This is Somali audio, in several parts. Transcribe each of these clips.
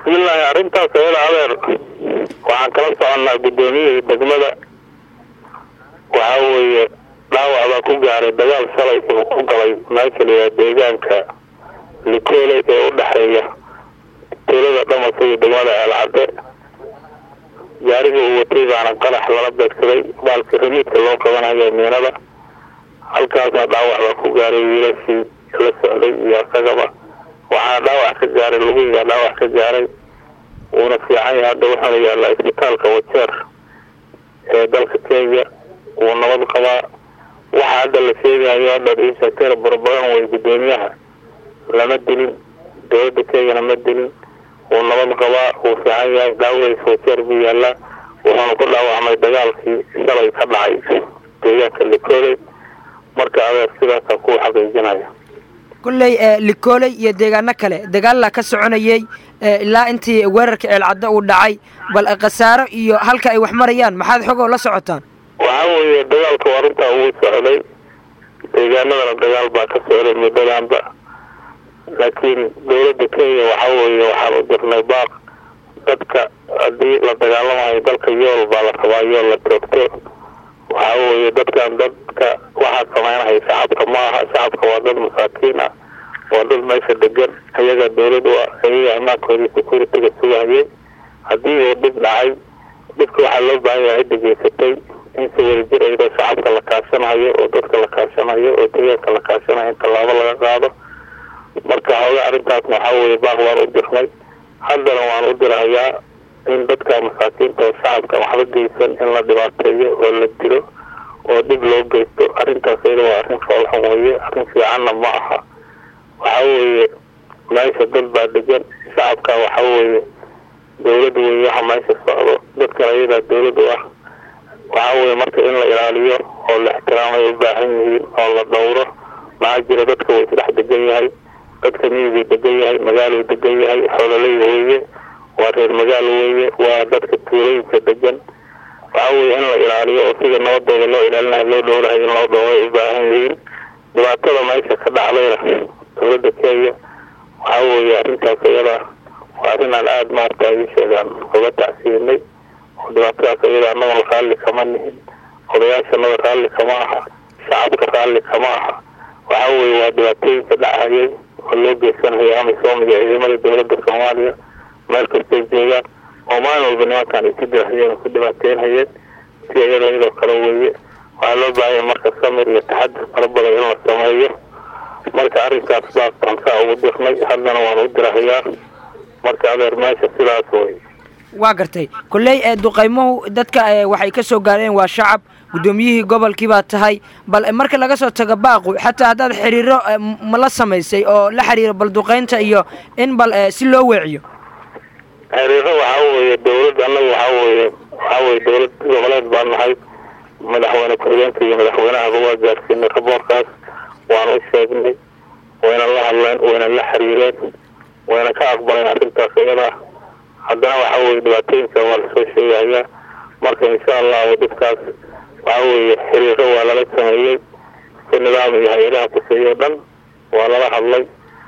bismillaahi arrintaas ayada adeer waxaan kala soconnaa guddoomiyihii degmada waxaa weeye dhaawac baa ku gaaray dagaal shalay uu ku galay meesha layaa deegaanka likoole ee u dhexeeya tuulada dhamasa iyo degmada eelcadde gaarigii uu watay baana qarax lala beegsaday baalka ramiidka loo qabanayo miinada halkaasna dhaawac baa ku gaaray wiilashii la socday iyo isagaba waxaana dhaawac ka gaaray lugihiga dhaawac ka gaaray wuuna fiican yahay hadda wuxuuna yaallaa isbitaalka wajeer ee dalka kenya wuu nabad qabaa waxa hadda la sheegayo hadda ishateer barbaran way guddoomiyaha lama dilin dowladda kenyana ma dilin wuu nabad qabaa wuu fiican yahay dhaawadiisa wajeer buu yaallaa wuxuuna ku dhaawacmay dagaalkii shalay ka dhacay deegaanka likooley marka adeer sidaasaan kuu xaqiijinaya kulley likooley iyo deegaano kale dagaalla ka soconayey ilaa intii weerarka ceelcaddo uu dhacay bal khasaaro iyo halka ay wax marayaan maxaad xogoo la socotaan waxaa weeye dagaalka waa runtaa ugu socday deegaanadana dagaal baa ka socday muddadanba laakiin dowladda kenya waxaa weeye waxaan u dirnay baaq dadka haddii la dagaalamayo dalka yool baa la rabaa yool la toogto waxaa weeye dadkan dadka waxaa samaynaya shacabka ma aha shacabka waa dad masaakiin ah waa dad meesha degan ayaga dowlad u ah ayaga ammaankoodii security-ga sugahayay haddii uu dhib dhacay dhibka waxaa loo baahan yahay cidda geysatay in si wadajir iyadoo shacabka la kaashanayo oo dadka la kaashanayo oo deegaanka la kaashanayo in tallaabo laga qaado marka hooga arrintaasna waxaa weeye baaq waan u dirnay haddana waan u dirahayaa in dadka masaakiinta oo shacabka waxba geysan in la dhibaateeyo oo la dilo oo dhib loo geysto arrintaas iyada waa arrin foolxun weeye arrin fiicanna ma aha waxaa weeye meesha dad baa degan shacabka waxaa weeye dowlad weeye waxa meesha socdo dadkan ayadaa dowlad u ah waxaa weeye marka in la ilaaliyo oo la ixtiraamay u baahan yihiin oo la dhowro maxaa jira dadka wuu isdhex degan yahay dadka miyiguu degan yahay magaaluu degan yahay xoololey weeye waa reer magaalo weeye waa dadka tuulooyinka degan waxaa weeye in la ilaaliyo oo sida nabadooda loo ilaalinayo loo dhowrahay in loo dhowro ay u baahan yihiin dhibaatada meesha ka dhacdayna dowladda kenya waxaa weeye arrintaas iyada waa arrin aan aada maarata ii sheegaan uga tacsiinay oo dhibaatadaas iyada annaga raalli kama nihin odayaashanada raalli kama aha shacabka raalli kama aha waxaa weeye waa dhibaatooyinka dhacayay oo loo geysanayo amisom iyo ciidamada dowladda soomaaliya meel kastay joogaan oo maalin walba nimankan ay ku dirahayeen oo ku dhibaateynhayeen si iyada iyadoo kale weeye waxaa loo baahanya marka samir iyo taxadir fara badan in la sameeyo marka arrinkaas baasaan saa ugu dirnay haddana waan u dirahayaa marka adeer meesha sidaas wey waa gartay kolley ee duqaymuhu dadka waxay ka soo gaareen waa shacab guddoomiyihii gobolkii baa tahay bal marka laga soo tago baaqu xataa haddaad xiriiro ma la samaysay oo la xiriiro bal duqaynta iyo in bal si loo weeciyo xiriiro waxaa weeye dowlad annaga waxaa weeye waxaa weeye dowlad goboleed baan nahay madaxweyne ku-xigeenka iyo madaxweynahaba waa gaarsiinay raboorkaas waan u sheegnay wayna la hadleen wayna la xiriireen wayna ka aqbaleen arrintaas iyada haddana waxaa weeye dhibaatooyinka waa lasoo sheegayaa marka insha allahu dhibkaas waxaa weeye xiriiro waa lala sameeyey si nidaam iyo hay-adaha kuseeyo o dhan waa lala hadlay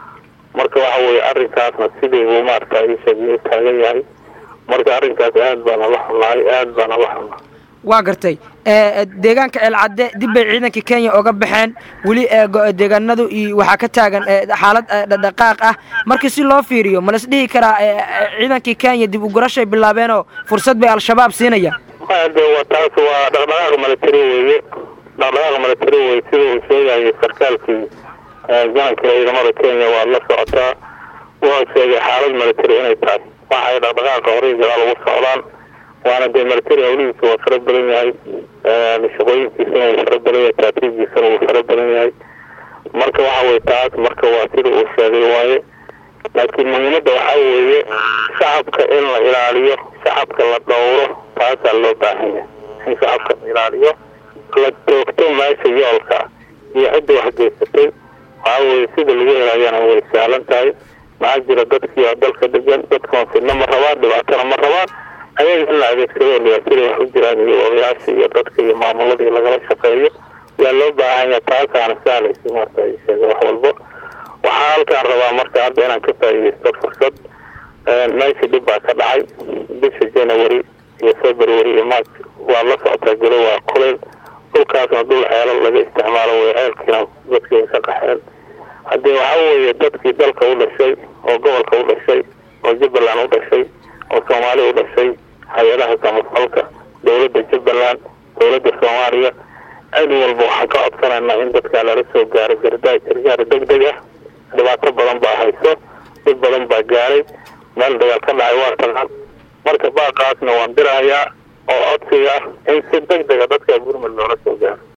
marka waxa weeye arrinkaasna sidii buu maarata isheegay taagan yahay marka arrinkaas aad baana la xunnahay aad baana la xunnahay waa gartay deegaanka ceelcadde dib bay ciidanka kenya oga baxeen weli deegaanadu iyo waxaa ka taagan xaalad dhaqdhaqaaq ah markii si loo fiiriyo ma las dhihi karaa ciidankii kenya dib ugurashay bilaabeenoo fursad bay al-shabaab siinayaan de wa taas waa dhaqdhaqaaq milatari weeye dhaqdhaqaaq milatari weye sida uu sheegayay sarkaalkii galanka ciidamada kenya waa la socotaa waa sheegay xaalad milatari inay tahay waxay dhaqdhaqaaqa horey gadaal ugu socdaan waana dee milatari hawlihiisa waa fara badan yahay shaqooyinkiisana wuu fara badan yahay taatiibkiisana wuu fara badan yahay marka waxa weye taas marka waa sida uu sheegay waaye laakiin muhiimadda waxaa weeye shacabka in la ilaaliyo shacabka la dhowro taasaa loo baahan yahay in shacabka la ilaaliyo la toogto meesha yoolka iyo cidda wax geysatay waxaa weeye sida lagu helaayana way sahlan tahay maxaa jira dadkii oo dalka degan dadkan fidno ma rabaan dhibaatana ma rabaan ayaga in la adeegsado dhibaatadii wax u jiraan iyo odayaasha iyo dadka iyo maamuladii lagala shaqeeyo yaa loo baahanya taasaana sahlaysa marka sheega wax walbo waxaa halkaan rabaa marka hadda inaan ka faa'iidaysto fursad meeshii dhib baa ka dhacay bisha january iyo february iyo march waa la socotaa gelo waa kuleyl dhulkaasna dhul ceelal laga isticmaalo way ceelkiina dadkii ka qaxeen haddii waxa weeye dadkii dalka u dhashay oo gobolka u dhashay oo jubbaland u dhashay oo soomaali u dhashay hay-adaha samafalka dowladda jubbaland dowladda soomaaliya cid walba waxaan ka codsanaynaa in dadkaa lala soo gaaro gardaa gargaar deg deg ah dhibaato badan baa hayso dhib badan baa gaaray meel dagaal ka dhacay waa taqaan marka baaqaasna waan dirahayaa oo codsiga ah in si deg dega dadka gurmud loola soo gaaro